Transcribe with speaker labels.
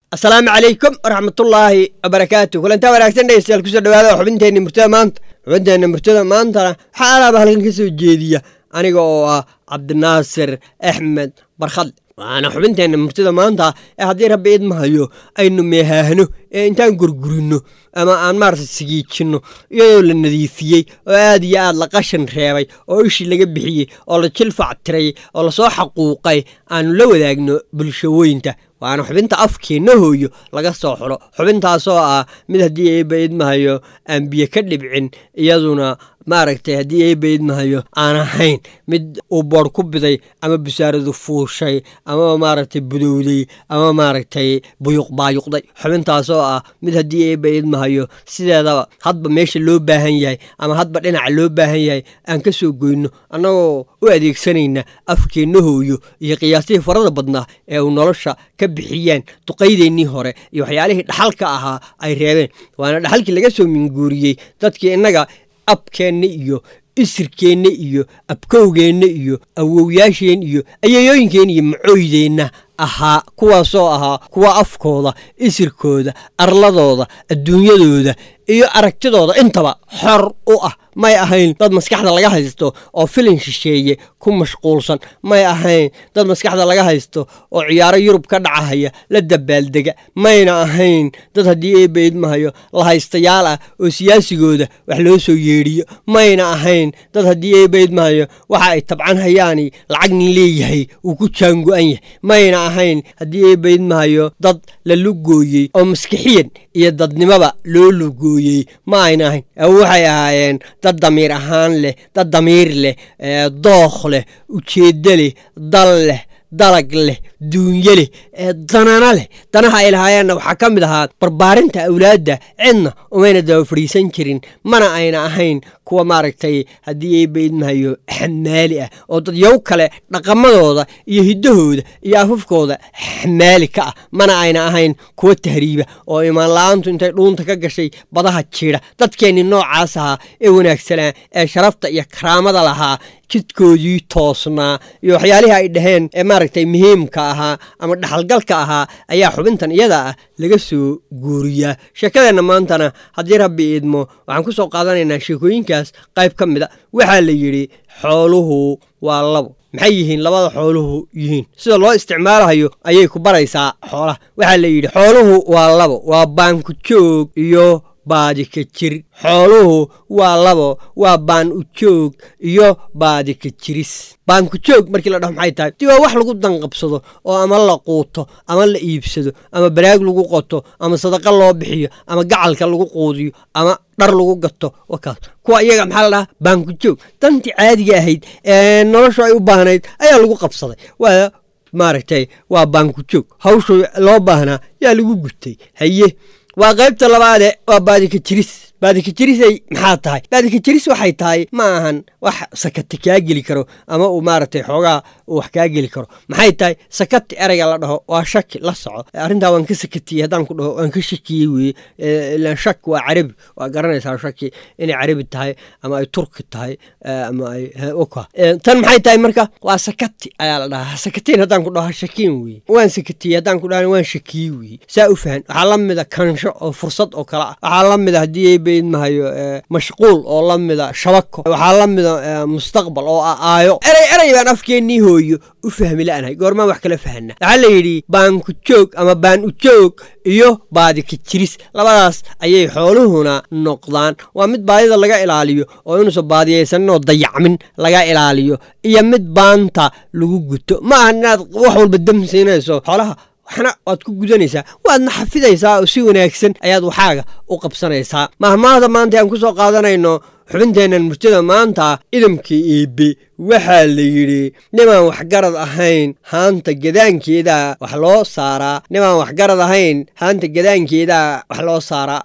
Speaker 1: asalaamu calaykum waraxmatullaahi wabarakaatu kulantaa wanaagsan dhegeystayaal kusoo dhawaada xubinteenna murtada maanta xubinteenna murtada maantana waxaa alaaba halkan ka soo jeediya aniga oo ah cabdinaasir axmed barkhadle waana xubinteenna murtada maanta ee haddii rabbi idmahayo aynu meehaahno ee intaan gurgurinno ama aan maarata sigiijinno iyadoo la nadiifiyey oo aad iyo aad la qashan reebay oo ishii laga bixiyey oo la jilfac tiray oo lasoo xaquuqay aanu la wadaagno bulshooyinta waana xubinta afkeenna hooyo laga soo xulo xubintaasoo ah mid haddii eebba idmahayo aan biyo ka dhibcin iyaduna maaragtay haddii eebba idmahayo aan ahayn mid uu boodh ku biday ama busaaradu fuushay ama maaragtay budowday ama maaragtay buyuq baayuqday xubintaasoo ah mid haddii eebba idmahayo sideedaba hadba meesha loo baahan yahay ama hadba dhinaca loo baahan yahay aan ka soo goyno annagoo u adeegsanayna afkeenna hooyo iyo qiyaasihii farada badnaa ee uu nolosha ka bixiyeen duqaydeennii hore iyo waxyaalihii dhaxalka ahaa ay reebeen waana dhaxalkii laga soo minguuriyey dadkii innaga abkeenna iyo isirkeenna iyo abkowgeenna iyo awowyaasheen iyo ayayooyinkeenna iyo macooydeenna ahaa kuwaasoo ahaa kuwa afkooda isirkooda arladooda adduunyadooda iyo aragtidooda intaba xor u ah may ahayn dad maskaxda laga haysto oo filin shisheeye ku mashquulsan may ahayn dad maskaxda laga haysto oo ciyaaro yurub ka dhacahaya la dabaaldega mayna ahayn dad haddii eebba idmahayo la haystayaal ah oo siyaasigooda wax loo soo yeedhiyo mayna ahayn dad haddii eebba idmahayo waxa ay tabcan hayaani lacag nin leeyahay uu ku jaango-an yahay mayna ahayn haddii eebba idmahayo dad la lugooyey oo maskixiyan iyo dadnimaba loo lugooyey ma ayna ahayn waxay ahaayeen dad damiir ahaan leh dad damiir leh dookh leh ujeeddo leh dal leh dalag leh duunye leh danana leh danaha ay lahaayeenna waxaa ka mid ahaa barbaarinta awlaadda cidna umayna daba fadhiisan jirin mana ayna ahayn kuwa maaragtay haddii eebba idmahayo xamaali ah oo dad yow kale dhaqamadooda iyo hiddahooda iyo afafkooda xamaali ka ah mana ayna ahayn kuwa tahriiba oo imaan la-aantu intay dhuunta ka gashay badaha jiidha dadkeennii noocaas ahaa ee wanaagsanaa ee sharafta iyo karaamada lahaa jidkoodii toosnaa iyo waxyaalihii ay dhaheen ee maaragtay muhiimka ahaa ama dhaxalgalka ahaa ayaa xubintan iyada ah laga soo guuriyaa sheekadeenna maantana haddii rabbi idmo waxaan ku soo qaadanaynaa sheekooyinkaas qayb ka mid a waxaa la yidhi xooluhu waa labo maxay yihiin labada xooluhu yihiin sida loo isticmaalahayo ayay ku baraysaa xoolaha waxaa la yidhi xooluhu waa labo waa baanku joog iyo baadika jir xooluhu waa labo waa baan u joog iyo baadika jiris baanku joog markii la dhaho maxay tahay di waa wax lagu danqabsado oo ama la quuto ama la iibsado ama baraag lagu qoto ama sadaqa loo bixiyo ama gacalka lagu quudiyo ama dhar lagu gato wakaas kuwa iyaga maxaa la dhahaa baanku joog dantii caadiga ahayd ee noloshu ay u baahnayd ayaa lagu qabsaday waa maaragtay waa baanku joog hawshu loo baahnaa yaa lagu gutay haye waa qaybta labaade waa baadika jiris baadika jirisay maxaa tahay baadika jiris waxay tahay ma ahan wax sakati kaa geli karo ama uu maaragtay xoogaa uu wax kaa geli karo maxay tahay sakati ereyga la dhaho waa shaki la soco arrintaa waan ka sakatiyey haddaan ku dhaho waan ka shakiyey weye ilaan shak waa carabi waa garanaysaa shaki inay carabi tahay ama ay turki tahay ama ay oka tan maxay tahay marka waa sakati ayaa la dhahaa sakatiin haddaan ku dhaho shakiin weye waan sakatiyey haddaan ku dhaho waan shakiyey weye saa u fahan waxaa la mida kansho oo fursad oo kale ah waxaa la mida haddii mahayo mashquul oo la mida shabako waxaa la mida mustaqbal oo ah aayo erey erey baan afkeennii hooyo u fahmi la'nahay goormaan wax kala fahana waxaa la yidhi baanku joog ama baan u joog iyo baadika jiris labadaas ayay xooluhuna noqdaan waa mid baadida laga ilaaliyo oo inuusan baadiyaysanin oo dayacmin laga ilaaliyo iyo mid baanta lagu guto ma aha inaad wax walba damsiinayso xoolaha waxna waad ku gudanaysaa waadna xafidaysaa oo si wanaagsan ayaad waxaaga u qabsanaysaa mahmaahda maanta aan ku soo qaadanayno xubinteennan murtida maanta idamkii eebe waxaa la yidhi nimaan waxgarad ahayn haanta gadaankeedaa wax loo saaraa nimaan waxgarad ahayn haanta gadaankeedaa wax loo saaraa